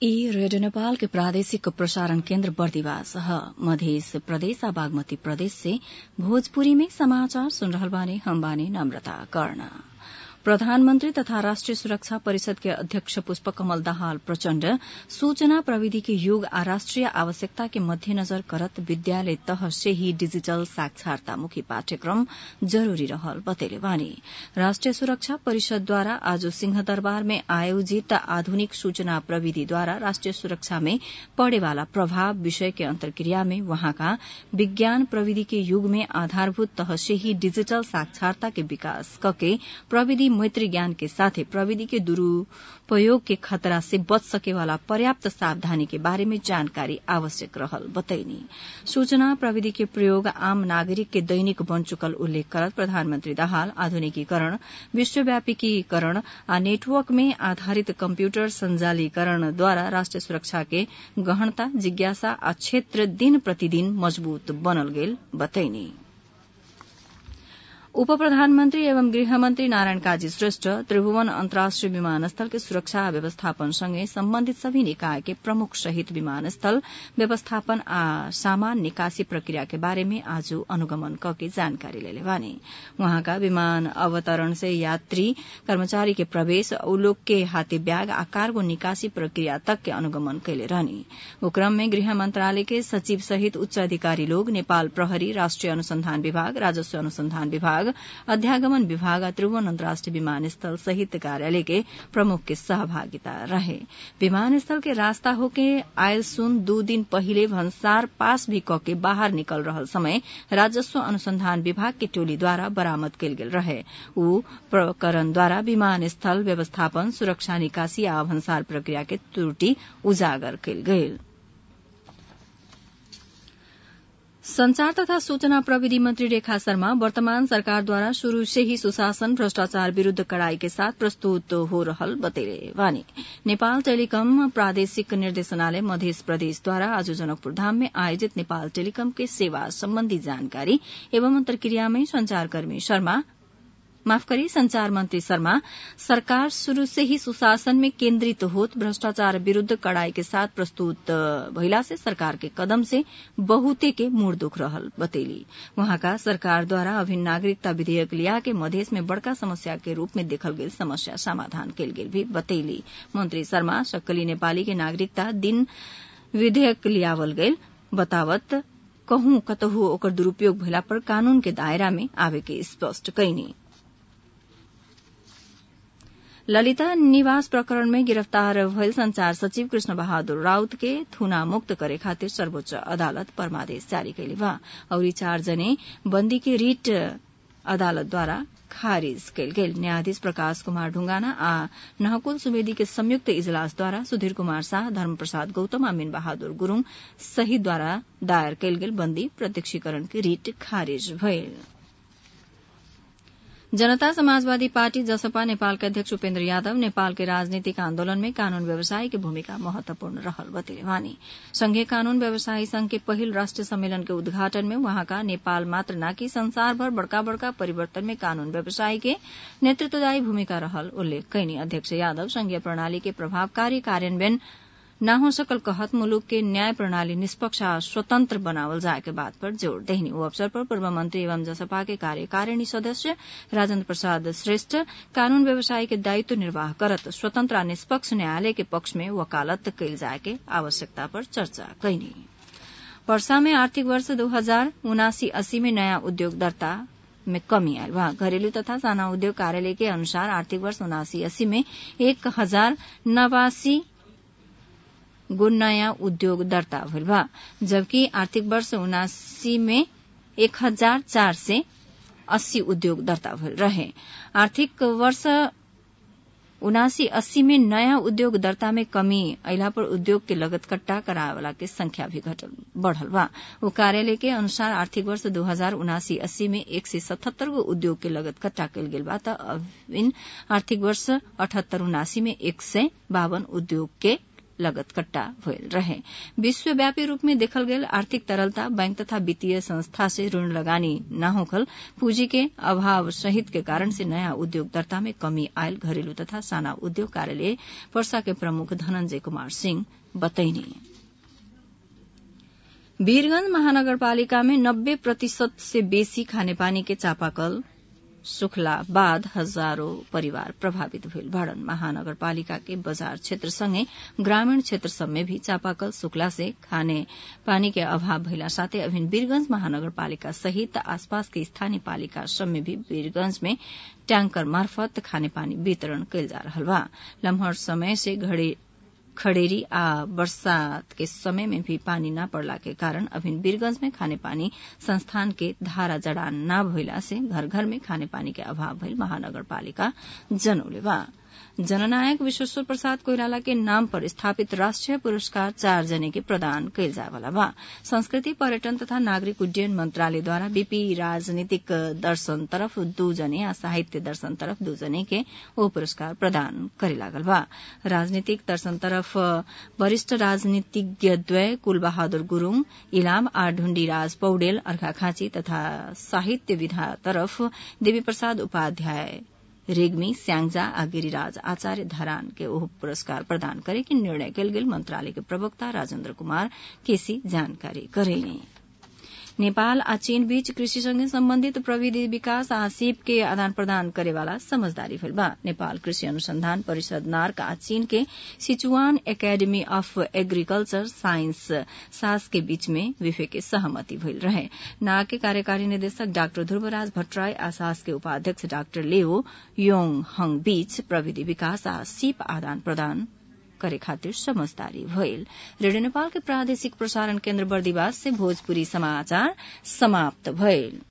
ई रेडियो नेपाल के प्रादेशिक प्रसारण केन्द्र बर्दिवास ह मधेस प्रदेश आ बागमती प्रदेश से भोजपुरी में समाचार सुन रहल बानी हम बानी नम्रता कर्ण प्रधानमन्त्री तथा राष्ट्रिय सुरक्षा परिषद के अध्यक्ष पुष्प कमल दाहाल प्रचण्ड सूचना प्रविधि के युग आ राष्ट्रिय आवश्यकता के मध्यनजर करत विद्यालय तह से ही डिजिटल साक्षरतामुखी पाठ्यक्रम जरूरी रहल बतैले बानी राष्ट्रिय सुरक्षा परिषदद्वारा आज सिंहदरबार में आयोजित आधुनिक सूचना प्रविधिद्वारा राष्ट्रिय सुरक्षा में पड़ेवाला प्रभाव विषय के अन्तर्क्रिया में वहाँका विज्ञान प्रविधि के युग में आधारभूत तह से ही डिजिटल साक्षरता के विकास कके प्रविधि मैत्री ज्ञान के साथे प्रविधि के दुरूपयोग के खतरा से बच सकेवाला पर्याप्त सावधानी के बारे में जानकारी आवश्यक रहल बतैनी सूचना प्रविधि के प्रयोग आम नागरिक के दैनिक बन चुकल उल्लेख करत प्रधानमन्त्री दाहाल आधुनिकीकरण विश्वव्यापीकरण आ नेटवर्क में आधारित कम्प्यूटर संजालीकरणद्वारा राष्ट्रिय सुरक्षा के गहनता जिज्ञासा आ क्षेत्र दिन प्रतिदिन मजबूत बनल गेल बतैनी उप प्रधानमन्त्री एवं गृहमन्त्री नारायण काजी श्रेष्ठ त्रिभुवन अन्तर्राष्ट्रिय विमानस्थल के सुरक्षा व्यवस्थापन सँगै सम्बन्धित सभी निकाय के प्रमुख सहित विमानस्थल व्यवस्थापन आ सामान निकासी प्रक्रिया के बारे में आज अनुगमन कके जानकारी लेले बानी वहाँका विमान अवतरण से यात्री कर्मचारी के प्रवेश उ लोग के हाथे ब्याग आ कार्गो निकासी प्रक्रिया तक के अनुगमन कैले रहनी ओ क्रम में गृह मंत्रालय के सचिव सहित उच्च अधिकारी लोग नेपाल प्रहरी राष्ट्रिय अनुसंधान विभाग राजस्व अनुसंधान विभाग अध्यागमन विभाग त्रिभुवन अन्तर्राष्ट्रिय विमानस्थल सहित कार्यालय के प्रमुख के सहभागिता रहे विमानस्थल के रास्ता होके आयल सुन दू दिन पहिले भन्सार पास भी कके बाहर निकल रहल समय राजस्व अनुसंधान विभाग के टोलीद्वारा बरामद कयल गेल रहे ऊ प्रकरणद्वारा विमानस्थल व्यवस्थापन सुरक्षा निकासी आ भन्सार प्रक्रिया के त्रुटि उजागर कयल गेल संचार तथा सूचना प्रविधि मंत्री रेखा शर्मा वर्तमान सरकारद्वारा शुरू से ही सुशासन भ्रष्टाचार विरूद्ध कड़ाई के साथ प्रस्तुत हो रहल बतेले वानी नेपाल टेलिकम प्रादेशिक निर्देशनालय मध्य प्रदेशद्वारा आज जनकपुर धाम में आयोजित नेपाल टेलिकम के सेवा सम्बन्धी जानकारी एवं अन्तर्क्रिया में संचारकर्मी शर्मा माफ करी संचार मंत्री शर्मा सरकार शुरू से ही सुशासन में केन्द्रित होत भ्रष्टाचार विरूद्ध कड़ाई के साथ प्रस्तुत भइला से सरकार के कदम से बहुते के मूड दुख रहल बतेली वहाँका सरकार द्वारा अभिन्न नागरिकता विधेयक लिया के मधेश में बड़का समस्या के रूप में देखल गेल समस्या समाधान कयल गेल भी बतैली मंत्री शर्मा सक्कली नेपाली के नागरिकता दिन विधेयक लियावल गेल बतावत कहूं कतहु ओकर दुरूपयोग भइला पर कानून के दायरा में आवे के स्पष्ट कैनी ललिता निवास प्रकरण में गिरफ्तार भइल संचार सचिव कृष्ण बहादुर राउत के थुना मुक्त करे खातिर सर्वोच्च अदालत परमादेश जारी कैले बा और चार जने बंदी के रिट अदालतद्वारा खारिज कयल गेल न्यायाधीश प्रकाश कुमार ढुंगाना आ नहकुल सुवेदी के संयुक्त इजलासद्वारा सुधीर कुमार शाह धर्मप्रसाद गौतम आ मीन बहादुर गुरूङ सहितद्वारा दायर कयल गेल बन्दी प्रत्यक्षीकरण के रिट खारिज भइल जनता समाजवादी पार्टी जसपा नेपाल के अध्यक्ष उपेन्द्र यादव नेपाल के राजनीतिक आन्दोलन में कानून व्यवसायी के भूमिका महत्वपूर्ण रहल बतेले वानी संघीय कानून व्यवसायी संघ के पहिल राष्ट्रीय सम्मेलन के उद्घाटन में वहाँका नेपाल मात्र न कि संसार भर बड़का बड़का परिवर्तन में कानून व्यवसायी के नेतृत्वदायी भूमिका रहल उल्लेख कैनी अध्यक्ष यादव संघीय प्रणाली के प्रभावकारी कार्यान्वयन न हो सकल कहत मुलुक के न्याय प्रणाली निष्पक्ष आ स्वतंत्र बनावल जाए के बात पर जोड़ देहनी वो अवसर पर पूर्व मंत्री एवं जसपा के कार्यकारिणी सदस्य राजेन्द्र प्रसाद श्रेष्ठ कानून व्यवसायी के दायित्व निर्वाह करत स्वतंत्र आ निष्पक्ष न्यायालय के पक्ष में वकालत कयल जाए के आवश्यकता पर चर्चा कैनी वर्षा में आर्थिक वर्ष दो हजार उनासी अस्सी में नयाँ उद्योग दर्ता में कमी आयल बा घरेलू तथा साना उद्योग कार्यालय के अनुसार आर्थिक वर्ष उनासी अस्सी में एक हजार नवासी गो नयाँ उद्योग दर्ता भइल बा जबकि आर्थिक वर्ष उनासी में एक हजार चार से अस्सी उद्योग दर्ता भइल रहे आर्थिक वर्ष उनासी अस्सी में नयाँ उद्योग दर्ता में कमी अला पर उद्योग के लगत कट्टा करावेला के संख्या भी घटल बढ़ल बा वो कार्यालय के अनुसार आर्थिक वर्ष दो हजार उनासी अस्सी में एक सय सतहत्तर गो उद्योग के लगत कट्टा कयल गेल बा त अभिन आर्थिक वर्ष अठहत्तर उनासी में एक सय बावन उद्योग के लगत कट्टा भयल रहे विश्वव्यापी रूप में देखल गेल आर्थिक तरलता बैंक तथा वित्तीय संस्था से ऋण लगानी न होखल पूंजी के अभाव सहित के कारण से नया उद्योग दर्ता में कमी आयल घरेलू तथा साना उद्योग कार्यालय पर्सा के प्रमुख धनंजय कुमार सिंह बतैनी वीरगंज महानगरपालिका में नब्बे प्रतिशत से बेसी खानेपानी के चापाकल सुखला बाद हजारौं परिवार प्रभावित भेल भड़न महानगरपालिका के बजार क्षेत्र संगे ग्रामीण क्षेत्र सब में भी चापाकल सुखला से खाने पानी के अभाव भइला साथै अभिन वीरगंज महानगरपालिका सहित आसपास के स्थानीय पालिका सब में भी वीरगंज में टैंकर मार्फत खानेपानी वितरण कयल जा रहल बा लम्हर समय से घड़े खड़ेरी आ बरसात के समय में भी पानी न पड़ला के कारण अभिन वीरगंज में खाने पानी संस्थान के धारा जड़ान न भइला से घर घर में खाने पानी के अभाव भइल महानगरपालिका जनौले बा जननायक विश्वेश्वर प्रसाद कोइराला के नाम पर स्थापित राष्ट्रीय पुरस्कार चार जने के प्रदान कयल जायवाला बा संस्कृति पर्यटन तथा नागरिक उड्डयन मंत्रालयद्वारा बीपी राजनीतिक दर्शन तरफ दू जने आ साहित्य दर्शन तरफ दू जने के ओ पुरस्कार प्रदान करे लागल बा राजनीतिक दर्शन तरफ वरिष्ठ राजनीतिज्ञ द्वय कुलबहादुर गुरूङ इलाम आ ढुण्डीराज पौडेल अर्घाखाँची तथा साहित्य विधा तरफ देवी प्रसाद उपाध्याय रेग्मी स्याङजा आ गिरिराज आचार्य धरान के ओह पुरस्कार प्रदान करे के निर्णय कयल गेल मंत्रालय के प्रवक्ता राजेन्द्र कुमार केसी जानकारी करेनी नेपाल आ चीन बीच कृषिसँगै सम्बन्धित प्रविधि विकास आ सीप के आदान प्रदान करेवाला समझदारी भेल बा नेपाल कृषि अनुसंधान परिषद नार्क आ चीन के Sichuan academy of agriculture science सास के बीच में विफे के सहमति भइल रहे नार्क के कार्यकारी निदेशक डाक्टर ध्रुवराज भट्टराई आ सास के उपाध्यक्ष डाक्टर लेओ योङ हङ बीच प्रविधि विकास आ सीप आदान प्रदान करे खातिर समझदारी भइल रेडियो नेपाल के प्रादेशिक प्रसारण केन्द्र बर्दिवास से भोजपुरी समाचार समाप्त भइल